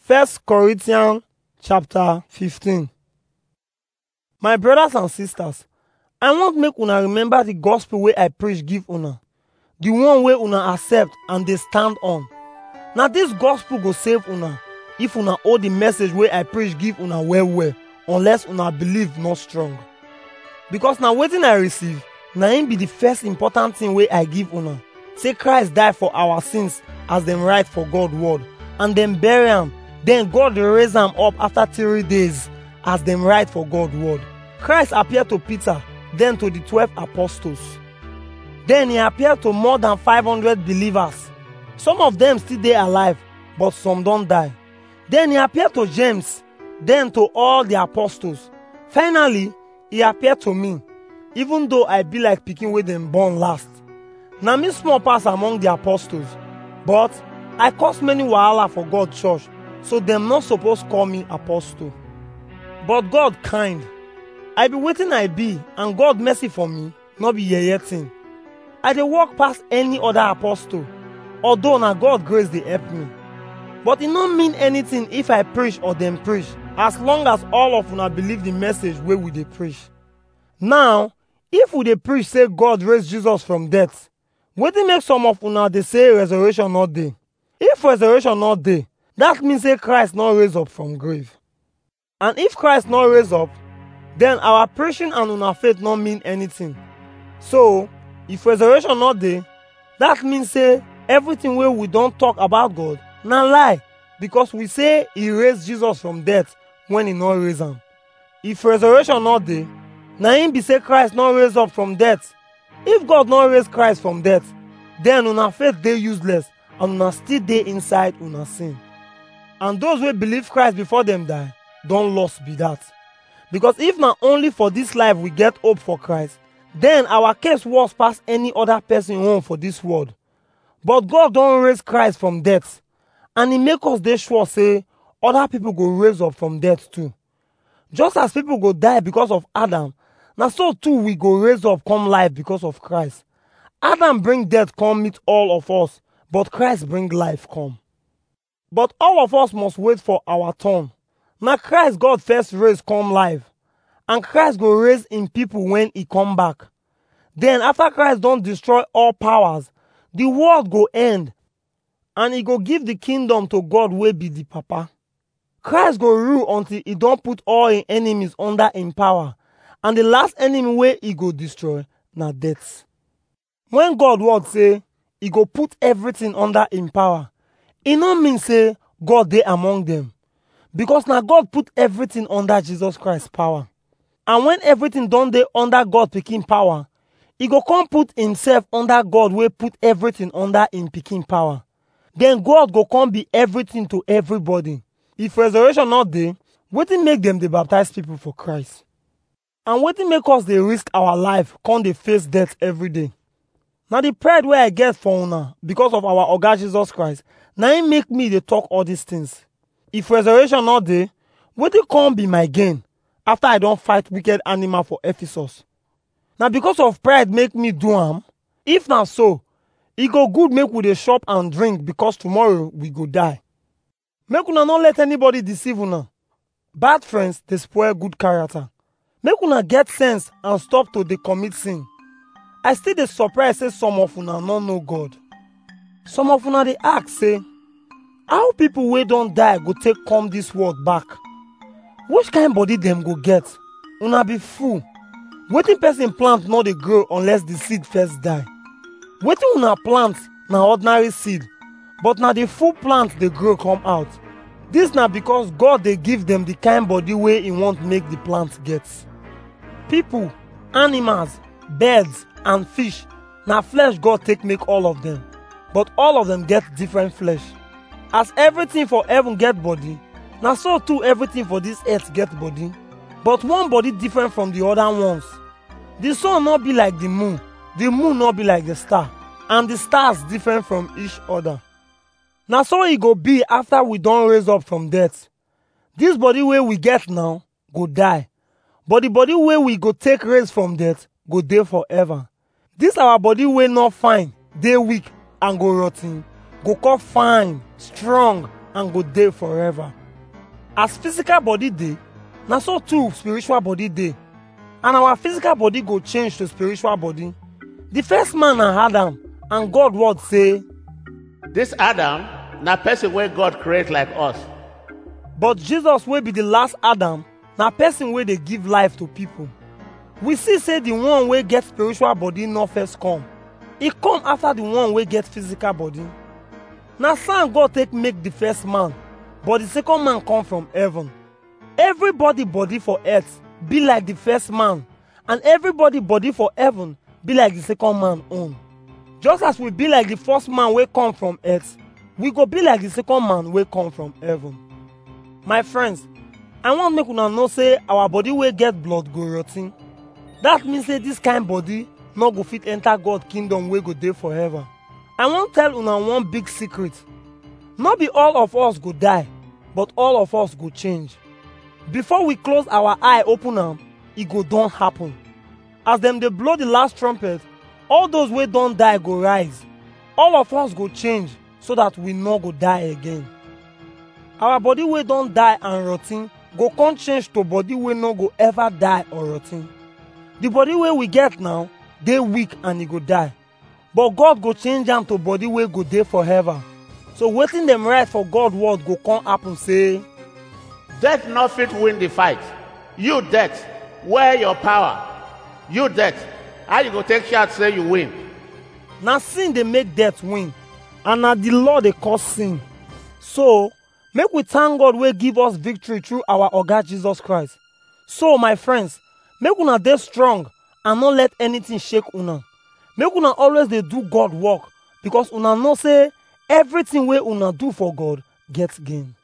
First Corinthians chapter 15. My brothers and sisters, I want make una remember the gospel wey I preach give una, the one wey una accept and dey stand on. Na this gospel go save una if una hold the message wey I preach give una well well, unless una believe not strong. Because na wetin I receive, na im be the first important thing wey I give una. Say Christ die for our sins as dem write for God word, and dem bury am, then God raise am up after three days as dem write for God word. Christ appear to Peter, then to the twelve apostles. Then he appear to more than 500 believers. Some of them still dey alive, but some don die. Then he appear to James, then to all the apostles. Finally, he appear to me, even though I be like pikin wey dem born last. Na me small pass among the apostles, but I cause many wahala for God church, so dem no suppose call me apostle. But God kind. I be wetin I be, and God mercy for me, no be yeye thing. I dey walk pass any other apostle, although na God grace dey help me. But e no mean anything if I preach or dem preach, as long as all of una believe the message wey we dey preach. Now, if we dey preach say God raise Jesus from death, wetin make some of una dey say resurrection no dey? If resurrection no dey, that mean say Christ no raise up from grave. And if Christ no raise up, then our preaching and una faith no mean anything. So, if resurrection no dey, that mean say everything wey we don talk about God na lie because we say he raise Jesus from death when he no raise am. If resurrection no dey, na im be say Christ no raise up from death. If God no raise Christ from death, then una faith dey useless and una still dey inside una sin. And those wey believe Christ before dem die, don lost be that. Because if na only for this life we get hope for Christ, then our case worse pass any other person own for this world. But God don raise Christ from death, and e make us dey sure say other people go raise up from death too. Just as people go die because of Adam, na so too we go raise up come life because of Christ. Adam bring death come meet all of us, but Christ bring life come. But all of us must wait for our turn. Na Christ God first raise come life, and Christ go raise im people when e come back. Then after Christ don destroy all powers, the world go end, and e go give the kingdom to God wey be the Papa. Christ go rule until e don put all im enemies under im power, and the last enemy wey e go destroy na death. When God word say e go put everything under im power, e no mean say God dey among them, because na God put everything under Jesus Christ power. And when everything don dey under God pikin power, e go come put himself under God wey put everything under im pikin power. Then God go come be everything to everybody. If resurrection no dey, wetin make dem dey baptize people for Christ? And wetin make us dey risk our life come dey face death every day? Na the pride wey I get for una because of our Oga Jesus Christ, na im make me dey talk all these things. If resurrection no dey, wetin come be my gain after I don fight wicked animal for Ephesus? Na because of pride make me do am? If na so, e go good make we dey chop and drink because tomorrow we go die. Make una no let anybody deceive una. Bad friends dey spoil good character. Make una get sense and stop to dey commit sin. I still dey surprise say some of una no know God. Some of una dey ask say, how people wey don die go take come this world back? Which kind body dem go get? Una be fool. Wetin person plant no dey grow unless the seed first die. Wetin una plant na ordinary seed, but na the full plant dey grow come out. This na because God dey give them the kind body wey e want make the plant get. People, animals, birds and fish na flesh God take make all of them, but all of them get different flesh. As everything for heaven get body, na so too everything for this earth get body, but one body different from the other ones. The sun no be like the moon, the moon no be like the star, and the stars different from each other. Na so e go be after we don raise up from death. This body wey we get now go die, but the body wey we go take raise from death go dey forever. This our body wey no fine, dey weak and go rot ten, go come fine, strong and go dey forever as physical body dey na so too spiritual body dey and our physical body go change to spiritual body the first man na adam and god word say This Adam, na person wey God create like us. but jesus wey be the last adam na person wey dey give life to people we see say the one wey get spiritual body no first come e come after the one wey get physical body na sand god take make the first man but the second man come from heaven everybody body for earth be like the first man and everybody body for heaven be like the second man own just as we be like the first man wey come from earth we go be like the second man wey come from heaven my friends i wan make una know say our body wey get blood go rot ten that mean say this kind body no go fit enter god kingdom wey go dey forever i wan tell una one big secret no be all of us go die but all of us go change before we close our eye open am e go don happen as dem dey blow the last trumpet all those wey don die go rise all of us go change so that we no go die again our body wey don die and rot ten go come change to body wey no go ever die or rot ten the body wey we get now dey weak and e go die but god go change am to body wey go dey forever so wetin dem write for god word go come happen say Death no fit win the fight. You death, where your power? You death, how you go take shout say you win? na sin dey make death win and na the law dey cause sin so make we thank god wey give us victory through our oga jesus christ so my friends make una dey strong and no let anything shake una make una always dey do god work because una know say everything wey una do for god get gain